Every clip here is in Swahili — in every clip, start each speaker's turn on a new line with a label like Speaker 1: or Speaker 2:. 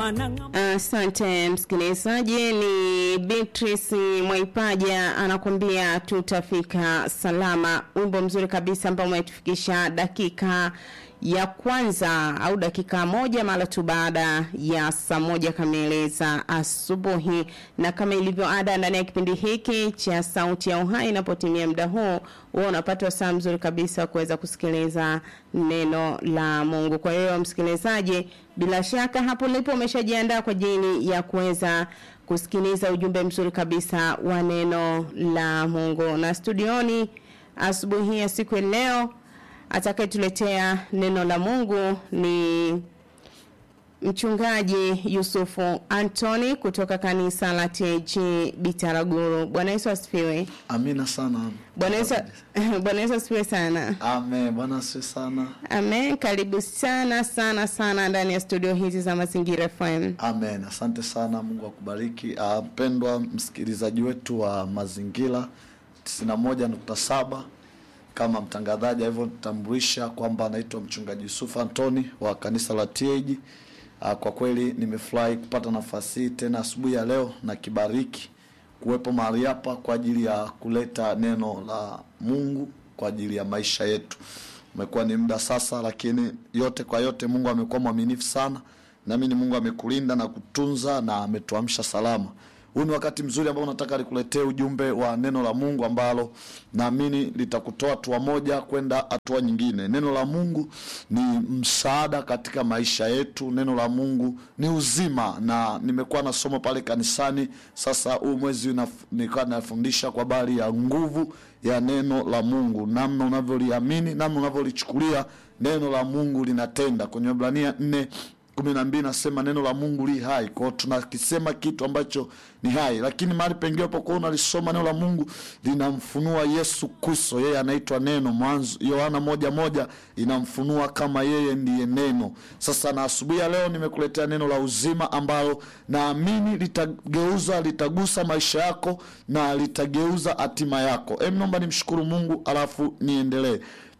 Speaker 1: Asante msikilizaji, ni Beatrice Mwaipaja anakuambia tutafika salama. Wimbo mzuri kabisa ambao umetufikisha dakika ya kwanza au dakika moja mara tu baada ya saa moja kamili za asubuhi, na kama ilivyo ada ndani ya kipindi hiki cha Sauti ya Uhai, inapotimia muda huu huwa unapata saa mzuri kabisa kuweza kusikiliza neno la Mungu. Kwa hiyo msikilizaji, bila shaka hapo ulipo umeshajiandaa kwa ajili ya kuweza kusikiliza ujumbe mzuri kabisa wa neno la Mungu, na studioni asubuhi ya siku ya leo atakayetuletea neno la Mungu ni mchungaji Yusufu Antoni kutoka kanisa la TG Bitaraguru. Bwana Yesu asifiwe.
Speaker 2: Amina sana.
Speaker 1: Bwana Yesu Bwana Yesu asifiwe sana.
Speaker 2: Amen. Bwana asifiwe sana.
Speaker 1: Amen. Karibu sana sana sana ndani ya studio hizi za Mazingira FM.
Speaker 2: Amen. Asante sana. Mungu akubariki. Ah, Mpendwa msikilizaji wetu wa Mazingira 91.7 kama mtangazaji alivyotambulisha kwamba anaitwa mchungaji Yusuf Antoni wa kanisa la TAG. Ah, Kwa kweli nimefurahi kupata nafasi hii tena asubuhi ya leo na kibariki kuwepo mahali hapa kwa ajili ya kuleta neno la Mungu kwa ajili ya maisha yetu. Umekuwa ni muda sasa, lakini yote kwa yote Mungu amekuwa mwaminifu sana. Naamini Mungu amekulinda na kutunza na ametuamsha salama. Huu ni wakati mzuri ambao nataka nikuletee ujumbe wa neno la Mungu ambalo naamini litakutoa hatua moja kwenda hatua nyingine. Neno la Mungu ni msaada katika maisha yetu. Neno la Mungu ni uzima, na nimekuwa na somo pale kanisani. Sasa huu mwezi unaf- nilikuwa nafundisha kwa habari ya nguvu ya neno la Mungu, namna unavyoliamini, namna unavyolichukulia neno la Mungu linatenda. Kwenye Waebrania nne kumi na mbili nasema neno la Mungu li hai. Kwao tunakisema kitu ambacho ni hai, lakini mahali pengine unapokuwa unalisoma neno la Mungu linamfunua Yesu Kristo, yeye anaitwa neno. Mwanzo Yohana moja moja inamfunua kama yeye ndiye neno. Sasa na asubuhi ya leo nimekuletea neno la uzima ambalo naamini litageuza, litagusa maisha yako na litageuza hatima yako. Em, naomba nimshukuru Mungu alafu niendelee.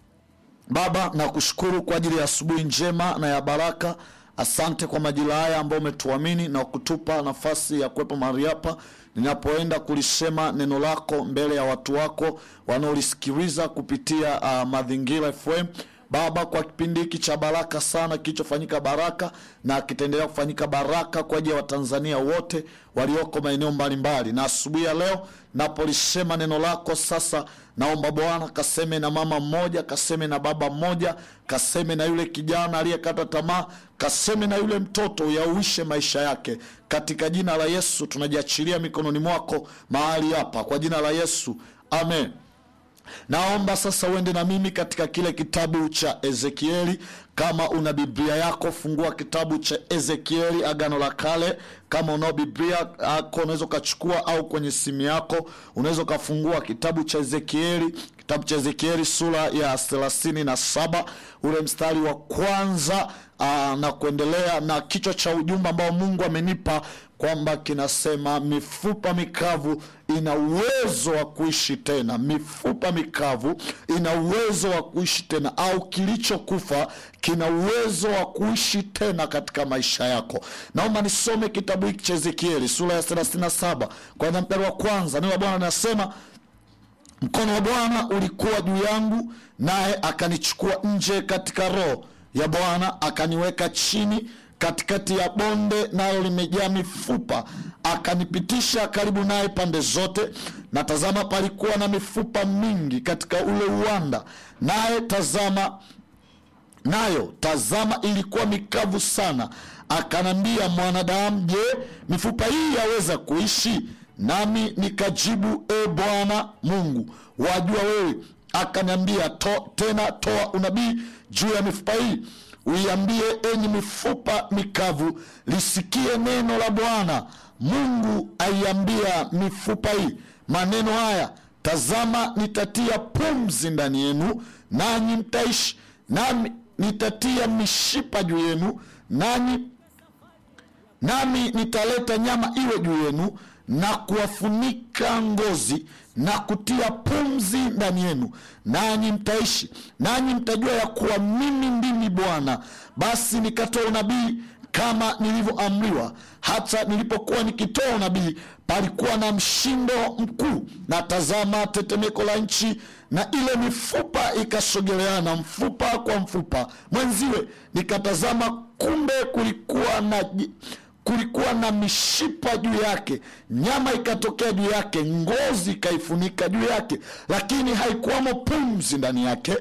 Speaker 2: Baba, nakushukuru kwa ajili ya asubuhi njema na ya baraka. Asante kwa majira haya ambayo umetuamini na kutupa nafasi ya kuwepo mahali hapa ninapoenda kulisema neno lako mbele ya watu wako wanaolisikiliza kupitia uh, Mazingira FM. Baba, kwa kipindi hiki cha baraka sana kilichofanyika baraka na kitaendelea kufanyika baraka kwa ajili ya Watanzania wote walioko maeneo mbalimbali, na asubuhi ya leo napolisema neno lako sasa, naomba Bwana kaseme na mama mmoja, kaseme na baba mmoja, kaseme na yule kijana aliyekata tamaa, kaseme na yule mtoto, uyauishe maisha yake katika jina la Yesu. Tunajiachilia mikononi mwako mahali hapa kwa jina la Yesu, amen. Naomba sasa uende na mimi katika kile kitabu cha Ezekieli. Kama una Biblia yako, fungua kitabu cha Ezekieli, Agano la Kale. Kama unao Biblia yako unaweza ukachukua, au kwenye simu yako unaweza ukafungua kitabu cha Ezekieli, kitabu cha Ezekieli sura ya thelathini na saba ule mstari wa kwanza aa, na kuendelea, na kichwa cha ujumbe ambao Mungu amenipa kwamba kinasema mifupa mikavu ina uwezo wa kuishi tena. Mifupa mikavu ina uwezo wa kuishi tena, au kilichokufa kina uwezo wa kuishi tena katika maisha yako. Naomba nisome kitabu hiki cha Ezekieli sura ya 37 kwanza mstari wa kwanza. Neno la Bwana linasema Mkono wa Bwana ulikuwa juu yangu, naye akanichukua nje katika roho ya Bwana, akaniweka chini katikati ya bonde, nalo limejaa mifupa. Akanipitisha karibu naye pande zote, na tazama, palikuwa na mifupa mingi katika ule uwanda, naye tazama nayo tazama, ilikuwa mikavu sana. Akanambia, mwanadamu, je, mifupa hii yaweza kuishi? Nami nikajibu, e Bwana Mungu, wajua wewe. Akaniambia, to, tena toa unabii juu ya mifupa hii, uiambie, enyi mifupa mikavu, lisikie neno la Bwana Mungu. Aiambia mifupa hii maneno haya, tazama, nitatia pumzi ndani yenu, nanyi mtaishi, nami nitatia mishipa juu yenu, nanyi nami nitaleta nyama iwe juu yenu na kuwafunika ngozi na kutia pumzi ndani yenu, nanyi mtaishi, nanyi mtajua ya kuwa mimi ndimi Bwana. Basi nikatoa unabii kama nilivyoamriwa hata nilipokuwa nikitoa unabii palikuwa na mshindo mkuu na tazama tetemeko la nchi na ile mifupa ikasogeleana mfupa kwa mfupa mwenziwe nikatazama kumbe kulikuwa na ji- kulikuwa na mishipa juu yake nyama ikatokea juu yake ngozi ikaifunika juu yake lakini haikuwamo pumzi ndani yake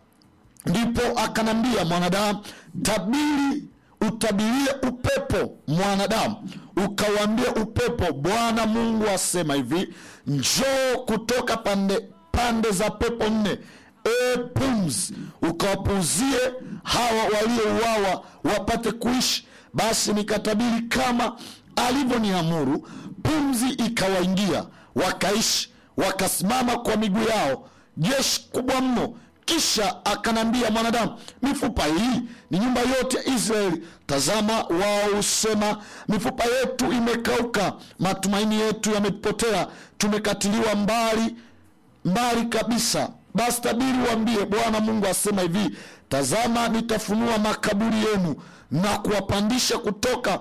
Speaker 2: ndipo akanambia mwanadamu tabiri utabirie upepo mwanadamu ukauambia upepo bwana mungu asema hivi njoo kutoka pande pande za pepo nne e pumzi ukawapuuzie hawa waliouawa wapate kuishi basi nikatabiri kama alivyoniamuru pumzi ikawaingia wakaishi wakasimama kwa miguu yao jeshi kubwa mno kisha akanambia mwanadamu mifupa hii ni nyumba yote ya israeli tazama wao husema mifupa yetu imekauka matumaini yetu yamepotea tumekatiliwa mbali mbali kabisa basi tabiri waambie bwana mungu asema hivi tazama nitafunua makaburi yenu na kuwapandisha kutoka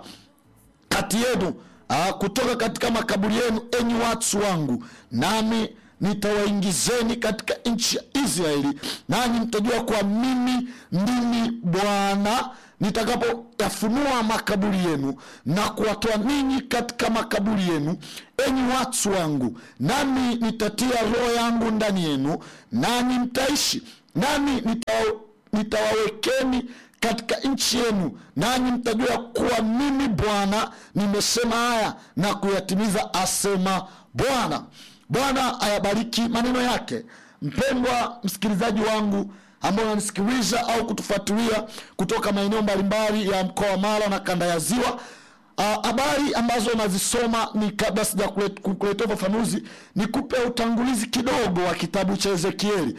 Speaker 2: kati yenu ah, kutoka katika makaburi yenu enyi watu wangu nami nitawaingizeni katika nchi ya israeli nanyi mtajua kwa mimi ndimi bwana nitakapoyafunua makaburi yenu na kuwatoa ninyi katika makaburi yenu enyi watu wangu nami nitatia roho yangu ndani yenu nanyi mtaishi nami nita- nitawawekeni katika nchi yenu nanyi mtajua kuwa mimi bwana nimesema haya na kuyatimiza asema bwana bwana ayabariki maneno yake mpendwa msikilizaji wangu ambao unanisikiliza au kutufuatilia kutoka maeneo mbalimbali ya mkoa wa mara na kanda ya ziwa Ah, habari ambazo nazisoma ni kabla sija kulet- kukuletea ufafanuzi nikupe utangulizi kidogo wa kitabu cha ezekieli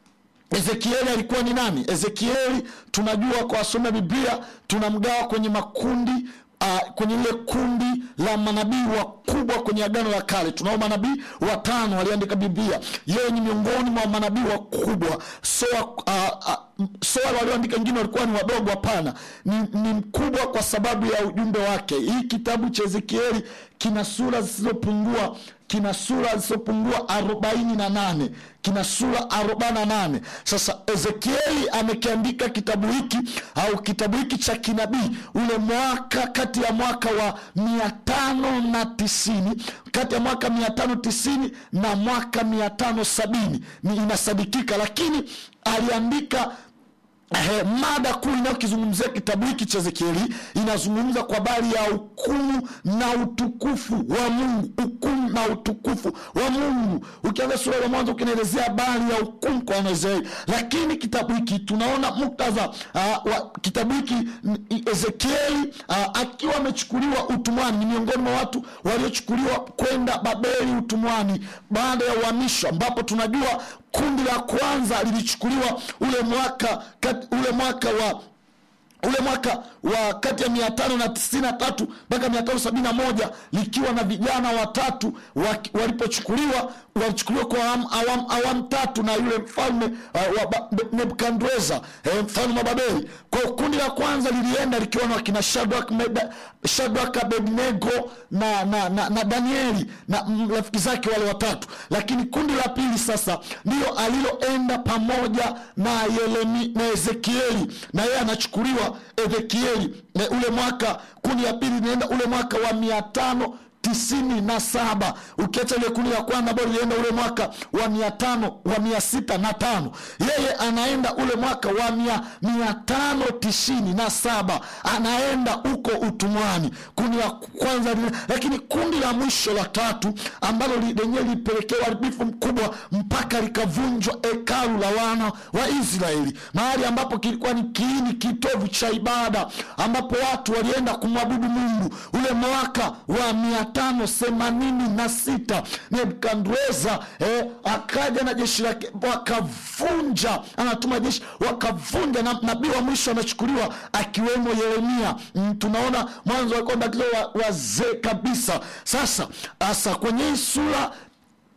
Speaker 2: ezekieli alikuwa ni nani ezekieli tunajua kwa wasome biblia tunamgawa kwenye makundi uh, kwenye ile kundi la manabii wakubwa kwenye agano la kale tunao manabii watano waliandika biblia yeye ni miongoni mwa manabii wakubwa so uh, uh, so wale walioandika wengine walikuwa ni wadogo hapana ni, ni mkubwa kwa sababu ya ujumbe wake hii kitabu cha ezekieli kina sura zisizopungua kina sura zisizopungua arobaini na nane kina sura arobaini na nane sasa ezekieli amekiandika kitabu hiki au kitabu hiki cha kinabii ule mwaka kati ya mwaka wa mia tano na tisini kati ya mwaka mia tano tisini na mwaka mia tano sabini ni inasadikika lakini aliandika Eh, mada kuu inayokizungumzia kitabu hiki cha ezekieli inazungumza kwa habari ya hukumu na utukufu wa mungu hukumu na utukufu wa mungu ukianza sura ya mwanzo ukinaelezea habari ya hukumu kwa wanaisraeli lakini kitabu hiki tunaona muktadha uh, wa kitabu hiki n- ezekieli uh, akiwa amechukuliwa utumwani ni miongoni mwa watu waliochukuliwa kwenda babeli utumwani baada ya uhamisho ambapo tunajua kundi la kwanza lilichukuliwa ule mwaka kat, ule mwaka wa ule mwaka wa kati ya mia tano na tisini na tatu mpaka mia tano sabini na moja likiwa na vijana watatu waki- walipochukuliwa walichukuliwa kwa awamu awam, awam tatu na yule mfalme uh, wa Ba- Be- nebukadreza eh, mfalme wa babeli kwa hiyo kundi la kwanza lilienda likiwa na wakina shadrak Meda- shadrak abednego na, na, na, na danieli na mm, rafiki zake wale watatu lakini kundi la pili sasa ndiyo aliloenda pamoja na Yeremi, na ezekieli na yeye anachukuliwa ezekieli na ule mwaka kundi la pili linaenda ule mwaka wa mia tano tisini na saba ukiacha ile kundi la kwanza ambao lilienda ule mwaka wa mia tano wa mia sita na tano yeye anaenda ule mwaka wa mia, mia tano tisini na saba anaenda huko utumwani kundi la kwanza lile, lakini kundi la mwisho la tatu ambalo li- lenyewe lilipelekewa uharibifu mkubwa mpaka likavunjwa hekalu la wana wa israeli mahali ambapo kilikuwa ni kiini kitovu cha ibada ambapo watu walienda kumwabudu mungu ule mwaka wa mia tano themanini na sita nebukadreza eh, akaja na jeshi lake wakavunja anatuma jeshi wakavunja na nabii wa mwisho anachukuliwa akiwemo yeremia mm, tunaona mwanzo walikuwa wamebakizwa wa- wazee kabisa sasa hasa kwenye hii sura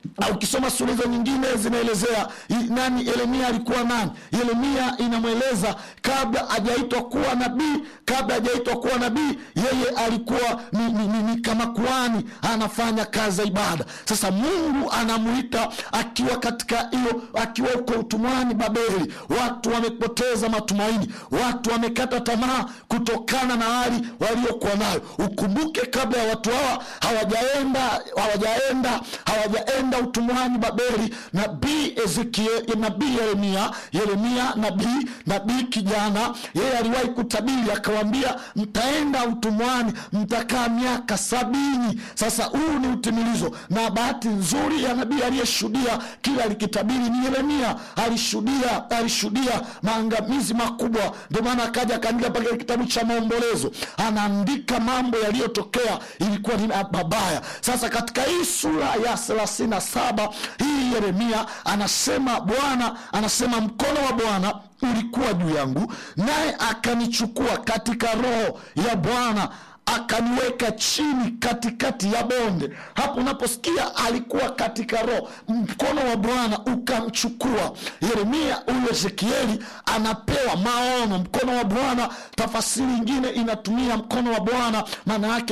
Speaker 3: na ukisoma sura hizo nyingine zinaelezea i- nani yeremia alikuwa nani yeremia inamweleza kabla hajaitwa kuwa nabii kabla hajaitwa kuwa nabii yeye alikuwa ni, ni, ni, ni kama kuani anafanya kazi za ibada sasa mungu anamuita akiwa katika hiyo akiwa huko utumwani babeli watu wamepoteza matumaini watu wamekata tamaa kutokana na hali waliokuwa nayo ukumbuke kabla ya watu hawa hawajaenda hawajaenda hawajaenda utumwani babeli nabii ezekiel nabii yeremia yeremia nabii nabii kijana yeye aliwahi kutabiri akawambia mtaenda utumwani mtakaa miaka sabini sasa huu ni utimilizo na bahati nzuri ya nabii aliyeshuhudia kila alikitabiri ni yeremia alishuhudia alishuhudia maangamizi makubwa ndio maana akaja akaandika mpaka kitabu cha maombolezo anaandika mambo yaliyotokea ilikuwa ni mabaya sasa katika hii sura ya thelathini na saba hii yeremia anasema bwana anasema mkono wa bwana ulikuwa juu yangu naye akanichukua katika roho ya bwana akaniweka chini katikati ya bonde hapo unaposikia alikuwa katika roho mkono wa bwana ukamchukua yeremia huyu ezekieli anapewa maono mkono wa bwana tafasiri ingine inatumia mkono wa bwana maana yake